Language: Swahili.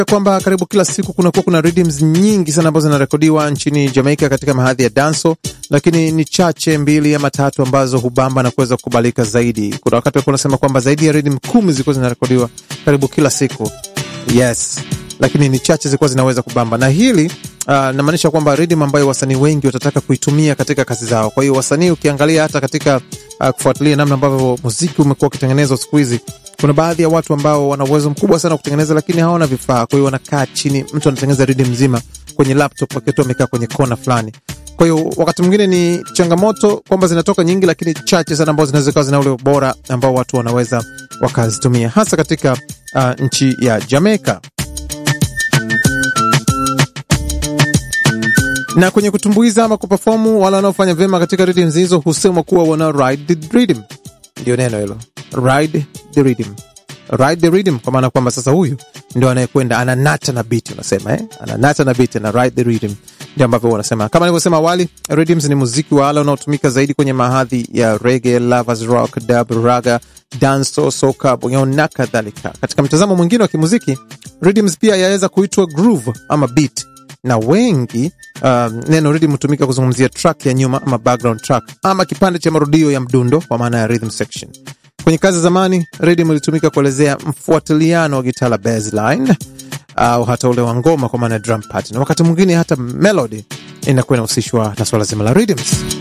kwamba karibu kila siku kunakuwa kuna rhythms nyingi sana ambazo zinarekodiwa nchini Jamaica katika mahadhi ya danso, lakini ni chache mbili ama tatu ambazo hubamba na kuweza kukubalika zaidi. Kuna wakati walikuwa unasema kwamba zaidi ya rhythm kumi zilikuwa zinarekodiwa karibu kila siku, yes, lakini ni chache zilikuwa zinaweza kubamba, na hili uh, namaanisha kwamba rhythm ambayo wasanii wengi watataka kuitumia katika kazi zao. Kwa hiyo wasanii, ukiangalia hata katika uh, kufuatilia namna ambavyo muziki umekuwa ukitengenezwa siku hizi kuna baadhi ya watu ambao wana uwezo mkubwa sana wa kutengeneza lakini hawana vifaa. Kwa hiyo wanakaa chini, mtu anatengeneza rhythm mzima kwenye laptop akiwa tu amekaa kwenye kona fulani. Kwa hiyo wakati mwingine ni changamoto kwamba zinatoka nyingi, lakini chache sana ambazo zinaweza kuwa zina ule ubora ambao watu wanaweza wakazitumia, hasa katika uh, nchi ya Jamaica. na kwenye kutumbuiza ama kuperformu, wale wanaofanya vyema katika rhythms hizo husemwa kuwa wana ride the rhythm. Ndio neno hilo, ride the rhythm, ride the rhythm, kwa maana kwamba sasa huyu ndio anayekwenda ananata na beat, unasema eh, ananata na beat na ride the rhythm, ndio ambavyo wanasema. Kama nilivyosema awali, rhythms ni muziki wa ala unaotumika zaidi kwenye mahadhi ya reggae, lovers rock, dub, raga, dancehall, soca, bongo na kadhalika. Katika mtazamo mwingine wa kimuziki, rhythms pia yaweza kuitwa groove ama beat na wengi um, neno rhythm hutumika kuzungumzia track ya nyuma ama background track ama kipande cha marudio ya mdundo kwa maana ya rhythm section. Kwenye kazi za zamani, rhythm ilitumika kuelezea mfuatiliano wa gitaa la bassline au hata ule wa ngoma kwa maana ya drum pattern. Wakati mwingine hata melody inakuwa inahusishwa na swala zima la rhythms.